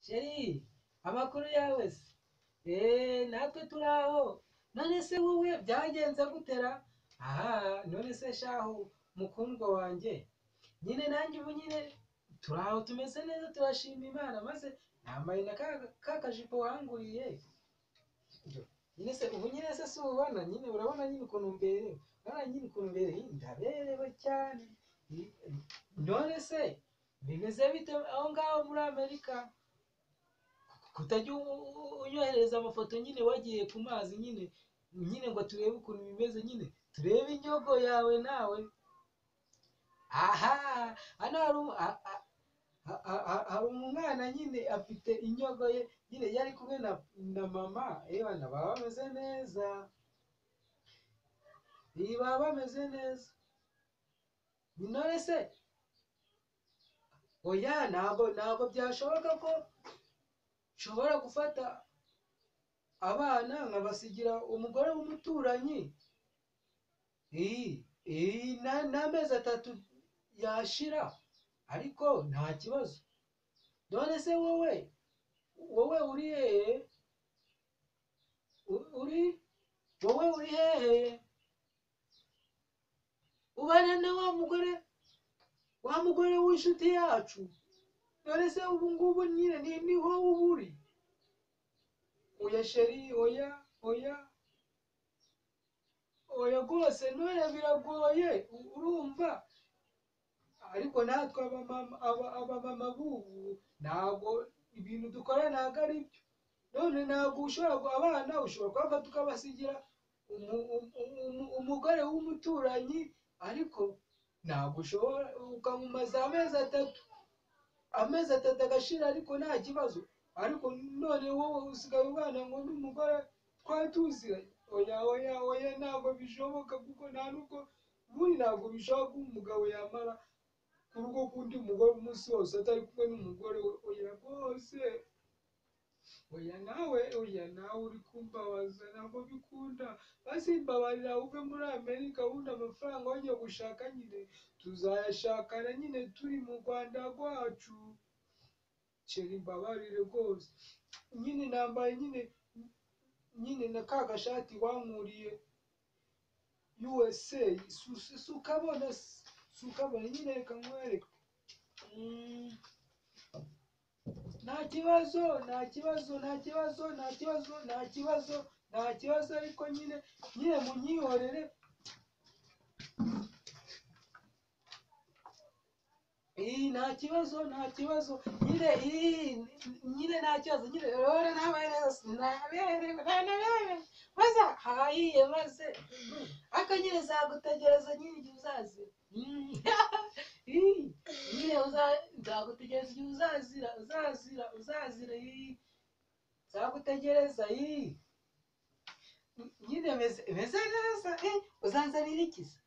sheri amakuru yawe se eee natwe turi aho none se wowe byagenze gutera aha none se shahu mukundwa wanjye nyine nanjye ubu nyine turi aho tumeze neza turashima imana maze nambaye na ka kajipo wanguriye nyine se ubu nyine se si ubona nyine urabona nyine ukuntu mberewe urabona nyine ukuntu mberewe ndaberewe cyane none se bimeze bite aho ngaho muri amerika kutajya unyohereza amafoto nyine wagiye ku mazi nyine nyine ngo turebe ukuntu bimeze nyine turebe inyogo yawe nawe aha hano hari umwana nyine afite inyogo ye nyine yari kumwe na mama yewe baba bameze neza baba bameze neza none se oya ntabwo ntabwo byashoboka ko nshobora gufata abana nkabasigira umugore w'umuturanyi n'amezi atatu yashira ariko nta kibazo none se wowe wowe uri hehe uri wowe uri hehe ubana na wa mugore wa mugore w'inshuti yacu none se ubu ngubu nyine ni ho uba uri oya sheri oya oya oya rwose none biragoye urumva ariko natwe abamama b'ubu ntabwo ibintu dukora ntabwo ari byo none ntabwo ushobora abana ushobora kubafata ukabasigira umugore w'umuturanyi ariko ntabwo ushobora ukamumaza amezi atatu amezi atatu agashira ariko nta kibazo ariko none wowe usigaye ubana ngo n'umugore twari tuziranye oya oya oya ntabwo bishoboka kuko nta n'ubwo ubundi ntabwo bishoboka ko umugabo yamara ku rugo k'undi mugore umunsi wose atari kumwe n'umugore we oya rwose oya nawe oya nawe uri kumbabaza ntabwo bikunda maze mbabarira uve muri amerika ubundi amafaranga wajya gushaka nyine tuzayashakana nyine turi mu rwanda rwacu ceri mbabarire rwose nyine nambaye nyine nyine na ka gashati wankuriye usa si ukabona si ukabona nyine reka nkwereke nta kibazo nta kibazo nta kibazo nta kibazo nta kibazo nta kibazo ariko nyine nyine munyihorere iyi nta kibazo nta kibazo nyine iyi nyine nta kibazo nyine rero nawe neza naberewe naberewe maze hahiye maze ariko nyine zagutegereza nyine igihe uzazira nyine nzagutegereza igihe uzazira uzazira uzazira nzagutegereza nyine meze neza uzanzanira ikiza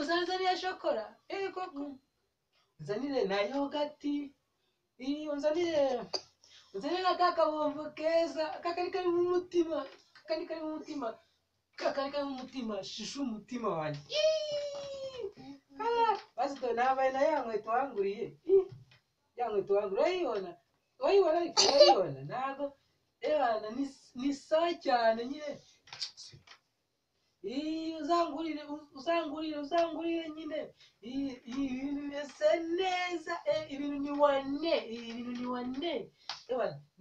uzanzanira shokora yego uzanire na yogati uzanire uzanire na kakabombo keza kakari kari mu mutima kakari kari mu mutima kakari kari mu mutima shisha umutima wanjye basito nambaye na ya nkweto wanguriye ya nkweto wanguriye urayibona urayibona ariko urayibona ntabwo reba ni sa cyane nyine uzangurire uzangurire uzangurire nyine ibintu bimeze neza ibintu ni wane ibintu ni wane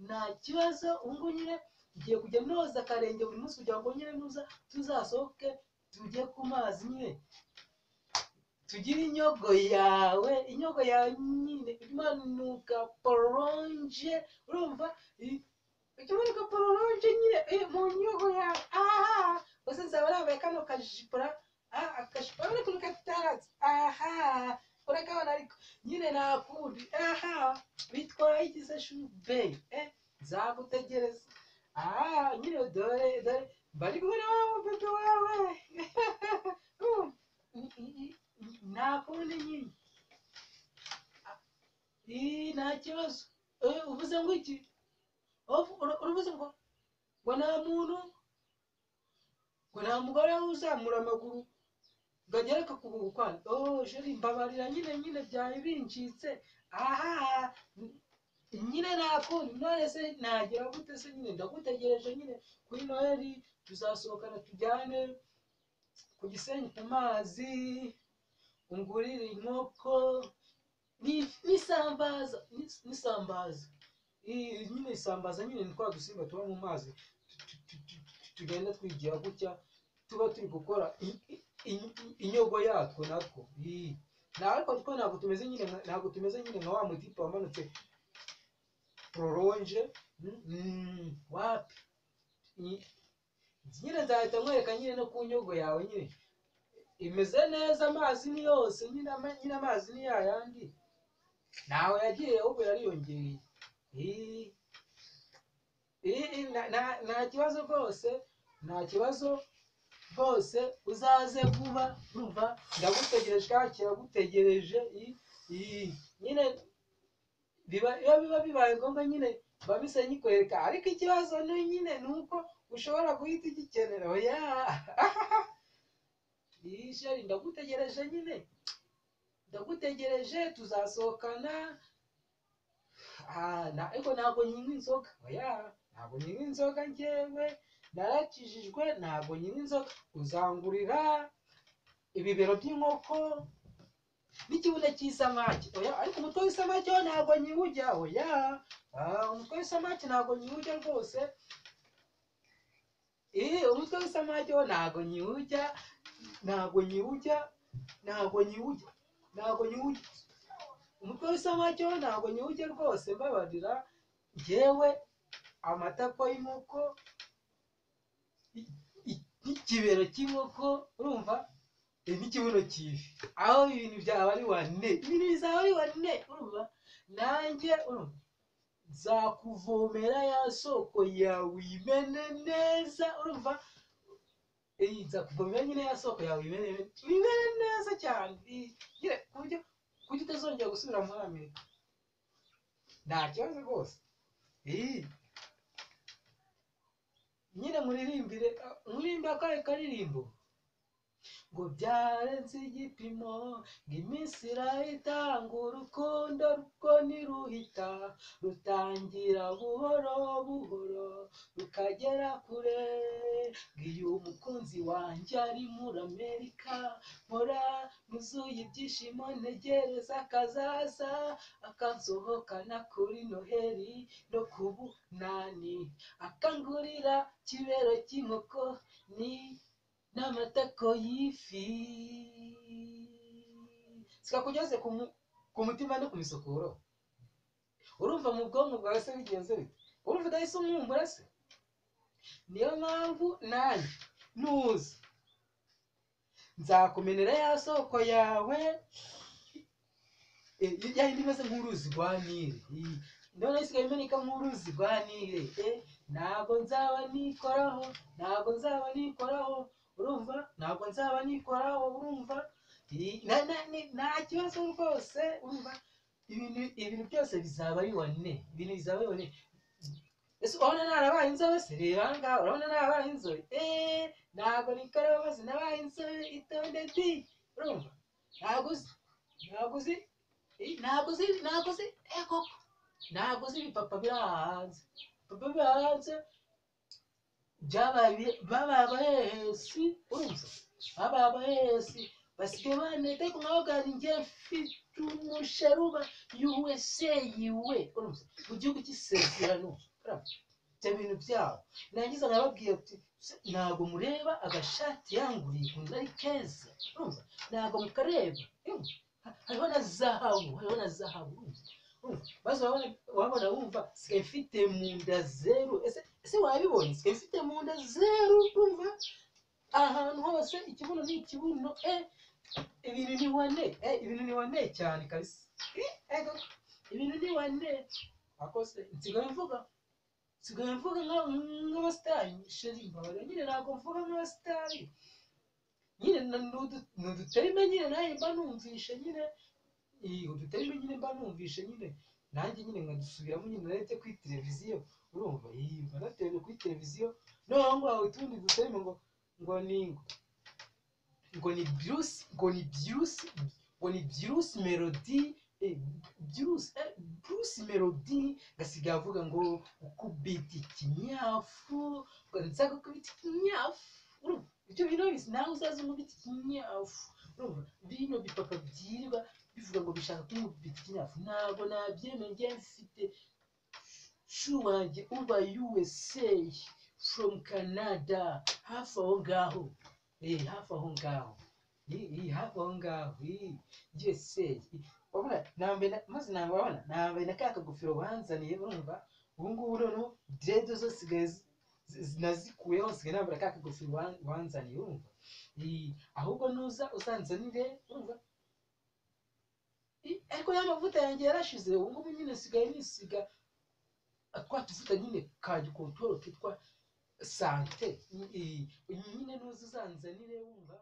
nta kibazo ubungubu nyine ugiye kujya noza akarenge buri munsi kugira ngo nyine nuza tuzasohoke tujye ku mazi nyine tugire inyogo yawe inyogo yawe nyine imanuka poronje urumva ikimanuka poronje nyine mu nyogo yawe aha gusa nzaba nambaye kano kajipura akajipo urabona ukuntu kataratse aha urakabona ariko nyine nakundi aha bitwaye igize shube nzagutegereza aha nyine dore dore bari kumwe na wa bebe wawe nta kundi nyine nta kibazo uvuze ngo iki uravuze ngo ngo nta muntu ngo nta mugore uzamura amaguru ngo agere akakuguru kwanyu ooo jeri mbabarira nyine nyine byari bincitse aha nyine nta kundi none se nagira gute se nyine ndagutegereje nyine kuri noheli tuzasohokana tujyane ku gisenyi ku mazi ungurire inkoko ni- n'isambaza ni- n'isambaza I- nyine isambaza nyine ni twa dusimba tuba mu mazi tu- tu- tu- tu- tu- tugenda twigira gutya tuba turi gukora i- i- i- inyogo yatwo natwo Ii. Na ariko ariko ntabwo tumeze nyine nka- ntabwo tumeze nyine nka wa mutipe wamanutse prolonge Mm, wapi Ni- nyine nzahita nkwereka nyine no ku nyogo yawe nyine imeze neza amazi ni yose nyine ama- nyine amazi ni yayandi ntawe yagiye ahubwo yariyongereye Ii. Ii, na- na- nta kibazo rwose nta kibazo rwose uzaze vuba urumva ndagutegereje kandi kiragutegereje Ii, ii. nyine biba iyo biba bibaye ngombwa nyine biba bisa nkikwereka ariko ikibazo ni nyine ni uko ushobora guhita ugikenera oya Ii, sheri ndagutegereje nyine ndagutegereje tuzasohokana Ah, na- ariko ntabwo nyinywa inzoga oya ntabwo nyinywa inzoga njyewe narakijijwe ntabwo nyinywa inzoga uzangurira ibibero by'inkoko n'ikibuno cy'isamaki oya ariko umutwe w'isamaki wo ntabwo nyiwujya oya Ah, umutwe w'isamaki ntabwo nyiwujya rwose Eh, umutwe w'isamaki wo ntabwo nyiwujya ntabwo nyiwujya ntabwo nyiwujya ntabwo nyiwujya umutwe w'isamaki wo ntabwo nyiwujya rwose mbabarira njyewe amatako y'inkoko i- i- n'ikibero cy'inkoko urumva eh, n'ikibuno cy'ifi aho ibintu byaba ari wane ibintu bizaba ari wane urumva nanjye urumva nzakuvomera ya soko yawe imene neza urumva iyi nzakuvomera nyine ya soko yawe imene imene neza cyane Iyi, nyine ku buryo ku buryo utazongera gusubira muri amerika nta kibazo rwose iyi nyine muririmbire muririmbe akahe karirimbo ngo byarenze igipimo ngo iminsi irahitanga urukundo rwo ntiruhita rutangira buhoro buhoro rukagera kure ngo iyo umukunzi wanjye ari muri amerika mpora nuzuye ibyishimo ntegereza akazaza akansohokana kuri noheli no ku bunani akangurira kibero cy'inkoko ni n'amatako y'ifi zikakugeze ku mu- ku mutima no ku misokoro urumva mu bwonko bwawe se bigenze bite urumva udahise umwumbura se niyo mpamvu nanjye nuza nzakumenera ya soko yawe Eh, ya yindi imeze nk'uruzi rwa nile Ii, none isigaye imeneka nk'uruzi rwa nile Eh, ntabwo nzaba nikoraho ntabwo nzaba nikoraho urumva ntabwo nzaba nikoraho urumva Ii, na- na- ni- nta kibazo rwose urumva ibintu ibintu byose bizaba ari wane ibintu bizaba ari wane ese urabona narabaye inzobe se reba aha ngaha urabona narabaye inzobe eee ntabwo nikoraho maze nabaye inzobe itonde di urumva ntabwo uzi ntabwo uzi Eh, ntabwo uzi ntabwo uzi eh koko ntabwo uzi ibipapa biri aha hanze ibipapa biri aha hanze byabaye bi- babaye abahehesi urumva babaye abahehesi basigaye baneta ku nkabagana njye mfite umusharuba yuweseyiwe urumva mu gihugu cy'isezerano urumva ibyo bintu byabo narangiza nkababwira ati "Se- ntabwo mureba agashati yanguriye ukuntu ari keza urumva ntabwo mukareba urumva Ha- hariho na zahabu hariho na zahabu urumva urumva maze wabona wabona wumva sigaye mfite mu nda zeru ese ese wabibonye sigaye mfite mu nda zeru urumva ahantu hose ikibuno ni ikibuno e ibintu ni wane e ibintu ni wane cyane kabisa Eh, ego, ibintu ni wane akose nsigaye mvuga nsigaye mvuga nka- nk'abasitari sheri mbabarira nyine ntabwo mvuga nk'abasitari nyine na- ni udu- ni uduterime nyine nawe mba numvishe nyine iyi uduterime nyine mba numvishe nyine nanjye nyine nkadusubiramo nyine narete kuri televiziyo urumva iyi mba natereye kuri televiziyo noneho ngo hawe utundi duterime ngo ngo ni ngo ngo ni byusi ngo ni byusi ngo ni byusi melodi eh, Bruce, eh, Bruce Melody ngasigaye avuga ngo ukubita ikinyafu ukanitsa gukubita ikinyafu urumva ibyo bintu bizi nawe uzaze umubita ikinyafu urumva bino bipapa byirirwa bivuga ngo bishaka kumubita ikinyafu ntabwo nabyemeye njye mfite shu wanjye uba USA from Canada hafi aho ngaho eh hafi aho ngaho Eh, eh, hafi aho ngaho eh, USA wabona nambaye na- maze nawe wabona nambaye na ka kagofero banzaniye urumva ubu ngubu noneho direde zo zisigaye zi- zi- nazikuyeho nsigaye nambara ka kagofero wan- wanzaniye urumva Eh, ahubwo nuza uzanzanire urumva Eh, ariko ya mavuta yanjye yarashize ubu ngubu nyine nsigaye nisiga twa tuvuta nyine ka gikontoro kitwa sante Eh, nyine nuza uzanzanire wumva